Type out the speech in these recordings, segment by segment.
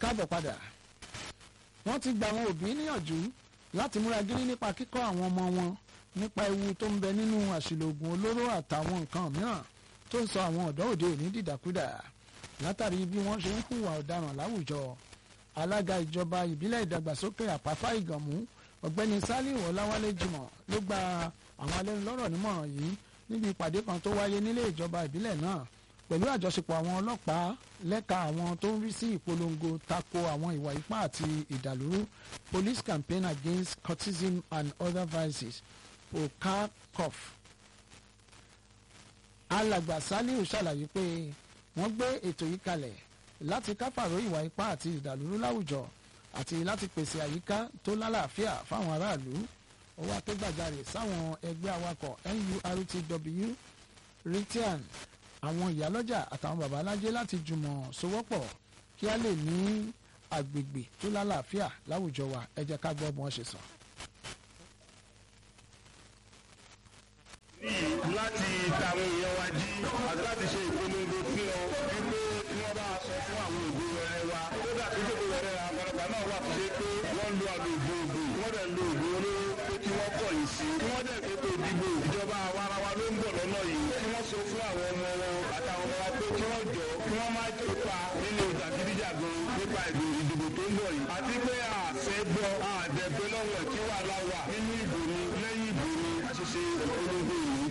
káàbọ̀ padà wọ́n ti gba àwọn òbí níyànjú láti múra gírí nípa kíkọ́ àwọn ọmọ wọn nípa ewu tó ń bẹ nínú àṣìlò oògùn olóró àtàwọn nǹkan mìíràn tó ń sọ àwọn ọ̀dọ́ òde òní dìdàkudà látàrí bí wọ́n ṣe ń hùwà ọ̀daràn láwùjọ alága ìjọba ìbílẹ̀ ìdàgbàsókè àpápá ìgànmú ọ̀gbẹ́ni saliu ọláwálé jimoh ló gba àwọn alẹ́nulọ́rọ̀ nímọ̀ràn yìí níbi ìpàdé kan tó wáyé nílé ìjọba ìbílẹ̀ náà pẹ̀lú àjọṣepọ̀ àwọn ọlọ́pàá lẹ́ka àwọn tó ń rí sí ìpolongo tako àwọn ìwà ipá àti ìdàlúrú police campaign against cultism and other vices pokakof alàgbà saliu ṣàlàyé pé wọ́n gbé ètò yìí kalẹ̀ láti káfàró ìwà ipá àti ìdàlúrú láwùjọ àti láti pèsè àyíká tó lálàáfíà fáwọn aráàlú ó wá ké gbàjarè sáwọn ẹgbẹ́ awakọ̀ nurtw ritian àwọn ìyálọ́jà àtàwọn babalájé láti jùmọ̀ sowọ́pọ̀ kí a lè ní agbègbè tó lálàáfíà láwùjọ wa ẹ jẹ́ ká gbọ́ bí wọ́n ṣe sọ. láti tàwọn èèyàn wa jí àti láti ṣe ìpolongo fún ọ wípé kí wọ́n bá sọ fún àwọn òbí rẹ̀ wa kódà tó tó rẹ̀ àgbàlagbà náà wà tó ṣe pé wọ́n lo àgbègbè ògùn wọ́n dẹ̀ lo ògùn olóró pé kí wọ́n kọ̀ yìí sí kí wọ́n dẹ̀ fètò ìdìbò ìjọba àwarawa ló ń bọ̀ lọ́nà yìí kí wọ́n sọ fún àwọn ọmọ wọn àtàwọn ọmọ wa pé kí wọ́n jọ kí wọ́n má kópa nínú ìjàgídíjàgan nípa ìdìbò tó ń bọ̀ yìí àti pé àfẹ́ gbọ́ àdẹ̀gbẹ́ lọ́wọ́ kí wàhálà wà nínú ìbò ni lẹ́yìn ìbò ni àṣìṣe ìpolongo yìí.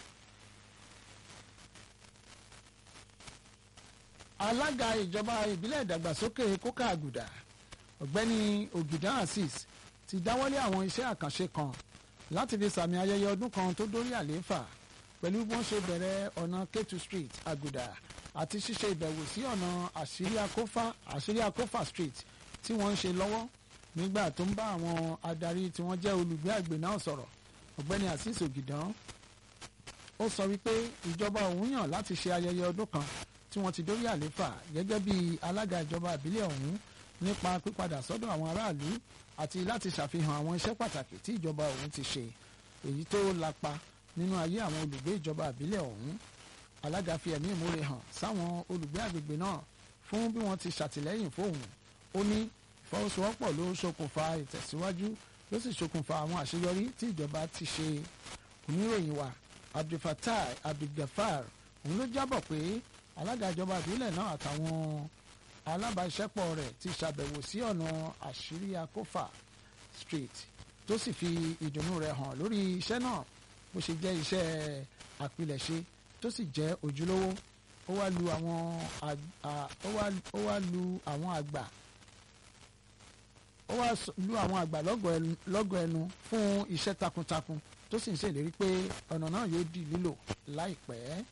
alága ìjọba ìbílẹ̀ ìdàgbàsókè kókà àgùdà ọ̀gbẹ́ni ògìdán azeez ti dáwọ́lé àwọn iṣẹ́ àkànṣe kan láti fi sàmì ayẹyẹ ọdún kan tó dórí àlééfà pẹ̀lú bí wọ́n ṣe bẹ̀rẹ̀ ọ̀nà ketu street àgùdà àti ṣíṣe ìbẹ̀wò sí ọ̀nà àṣírí akófà àṣírí akófà street tí wọ́n ń ṣe lọ́wọ́ nígbà tó ń bá àwọn adarí tí wọ́n jẹ́ olùgbé àgbè náà sọ̀rọ̀ ọ̀gbẹ́ni azeez ògìdán ó sọ wípé ìjọba òun yàn láti ṣe ayẹyẹ ọdún kan tí wọ́n ti dórí àléfà gẹ́gẹ́ bí alága ìjọba ìbílẹ̀ ọ̀hún nípa pípadà sọ́dọ̀ àwọn aráàlú àti láti ṣàfihàn àwọn iṣẹ́ pàtàkì tí ìjọba ọ̀hún ti ṣe èyí tó lapa nínú ayé àwọn olùgbé ìjọba ìbílẹ̀ ọ̀hún alága fi ẹ̀mí ìmúre hàn sáwọn olùgbé àgbègbè náà fún bí wọ́n ti ṣàtìlẹ́yìn fóun ó ní ìfọwọ́sowọ́pọ̀ ló ṣokùnfà ìtẹ̀síwájú ló sì ṣokùnfà àwọn àṣeyọrí tí ìjọba ti ṣe oníròyìn wa abdulfatai abdulgafar òun ló jábọ̀ pé alága ìjọba ìbílẹ̀ náà àtàwọn alábàáṣẹ́pọ̀ rẹ̀ ti ṣàbẹ̀wò sí ọ̀nà àṣírí akófà street tó sì fi ìdùnnú rẹ̀ hàn lórí iṣẹ́ náà bó ṣe jẹ́ iṣẹ́ àpilẹ̀ṣe tó sì jẹ́ ojúlówó ó wá lu àwọn ó wá lu àwọn àgbà ó wá lu àwọn àgbà lọ́gọ̀ ẹnu fún iṣẹ́ takuntakun tó sì ń ṣèlérí pé ọ̀nà náà yóò di lílò láìpẹ́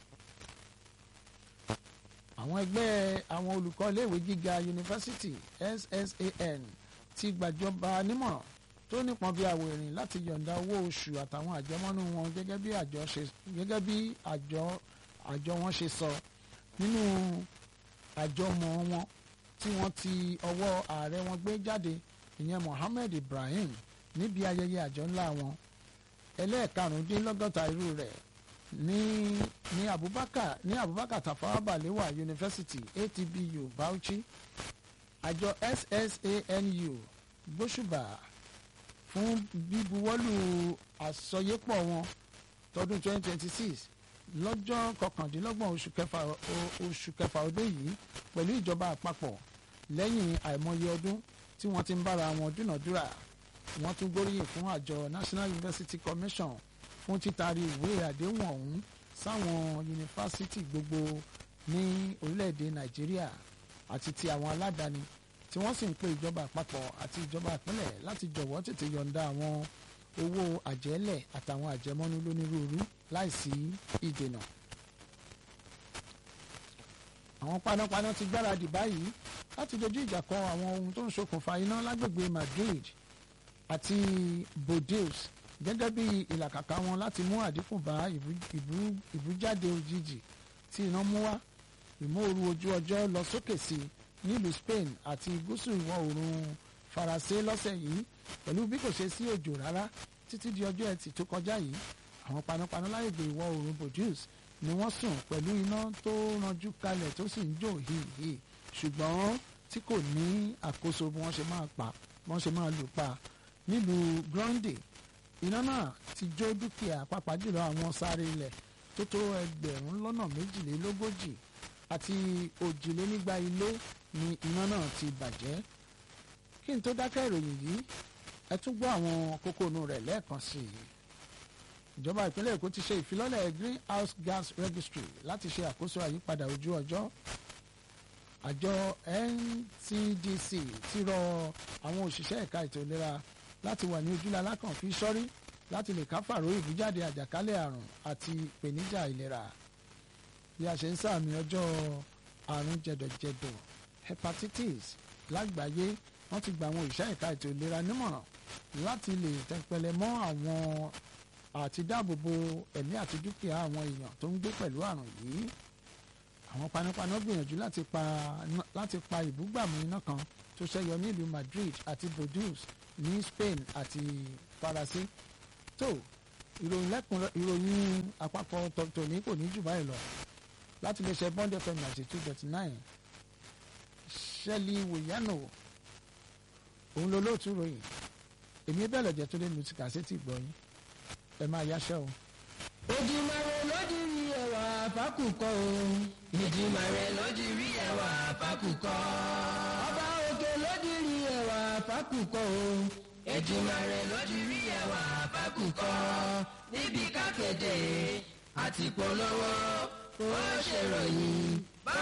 àwọn ẹgbẹ́ àwọn olùkọ́ iléèwé gíga yunifásitì SSAN ti gbàjọba nímọ̀ràn tó nípọn bí àwọ̀ ìrìn láti yọ̀ǹda owó oṣù àtàwọn àjẹmọ́nú wọn gẹ́gẹ́ bí àjọ ṣe gẹ́gẹ́ bí àjọ àjọ wọn ṣe sọ nínú àjọmọ̀ wọn tí wọ́n ti ọwọ́ ààrẹ wọn gbé jáde ìyẹn Mohammed Ibrahim níbi ayẹyẹ àjọ ńlá wọn ẹlẹ́ẹ̀karùndínlọ́gọ́ta irú rẹ̀ ní ní abubakar ní abubakar tafawa balewa university atbu bauchi àjọ ssanu gbóṣùbà fún bíbuwọ́lù àsọyépọ̀ wọn tọdún 2026 lọ́jọ́ kọkàndínlọ́gbọ̀n oṣù kẹfà oṣù kẹfà ọdún yìí pẹ̀lú ìjọba àpapọ̀ lẹ́yìn àìmọye ọdún tí wọ́n ti ń bára wọn dúnàdúrà wọ́n tún gbóríyìn fún àjọ national university commission fún títari ìwé àdéhùn ọ̀hún sáwọn yunifásitì gbogbo ní orílẹ̀-èdè nàìjíríà àti ti àwọn aládàáni tí wọ́n sì ń pe ìjọba àpapọ̀ àti ìjọba ìpínlẹ̀ láti jọ̀wọ́ tètè yọ̀ǹda àwọn owó àjẹ́lẹ̀ àtàwọn àjẹmọ́nú lónírúurú láìsí ìdènà. àwọn panápaná ti gbáradì báyìí láti dojú ìjà kọ àwọn ohun tó ń ṣokùnfà iná lágbègbè madrid àti bordeaux gẹ́gẹ́ bí ìlàkàkà wọn láti mú àdínkù bá ìbújáde òjijì tí iná mú wá ìmóoru ojú ọjọ́ lọ sókè sí nílùú Spain àti gúúsù ìwọ̀ oòrùn Faransé lọ́sẹ̀ yìí pẹ̀lú bí kò ṣe sí òjò rárá títí di ọjọ́ ẹtì tó kọjá yìí àwọn panápaná láyègbè ìwọ̀ oòrùn Bordeaux ni wọ́n sùn pẹ̀lú iná tó ranjú kalẹ̀ tó sì ń jò hìhì ṣùgbọ́n tí kò ní àkóso bí wọ́n ṣe máa pa bí wọ́n ṣe máa lù pa nílùú Grande iná náà ti jó dúkìá pàápàá jùlọ àwọn sáré ilẹ̀ tó tó ẹgbẹ̀rún lọ́nà méjìlélógójì àti òjìlénígba ilé ni iná náà ti bàjẹ́ kí n tó dákẹ́ ìròyìn yìí ẹ tún gbọ́ àwọn kókó inú rẹ̀ lẹ́ẹ̀kan sí i ìjọba ìpínlẹ̀ Èkó ti ṣe ìfilọ́lẹ̀ greenhouse gas registry láti ṣe àkóso àyípadà ojú ọjọ́ àjọ NCDC ti rọ àwọn òṣìṣẹ́ ẹ̀ka ètò ìlera láti wà ní ojúlá alákànfí sọ́rí láti lè káfàró ìbújáde àjàkálẹ̀ àrùn àti ìpèníjà ìlera bí a ṣe ń sàmì ọjọ́ àrùn jẹ̀dọ̀jẹ̀dọ̀ hepatitis lágbàáyé wọ́n ti gba àwọn òṣìṣẹ́ ẹ̀ka ètò ìlera nímọ̀ràn láti lè tẹpẹlẹ mọ́ àwọn àti dáàbòbò ẹ̀mí àti dúkìá àwọn èèyàn tó ń gbé pẹ̀lú àrùn yìí àwọn panápaná gbìyànjú láti pa láti pa ìbúgbàmù iná kan tó ṣẹyọ nílùú Madrid àti Bordeaux ní Spain àti Faransé tó ìròyìn lẹ́kùn ìròyìn àpapọ̀ tòní kò ní jù báyìí lọ láti lè ṣe Bond FM ninety two dot nine Shelley Wòyánò òun ló lóòtú ròyìn èmi bẹ́ẹ̀ lọ́jọ́ tó lé mi ti kà sí ti gbọ́ yín ẹ máa yáṣẹ́ o. Èdùmàrè lójú rí ẹwà fákùkọ o. Èdùmàrè lójú rí ẹwà fákùkọ. Ọba òkè lójú rí ẹwà fákùkọ o. Èdùmàrè lójú rí ẹwà fákùkọ. Níbi kákéde àti polówó ó ṣèròyìn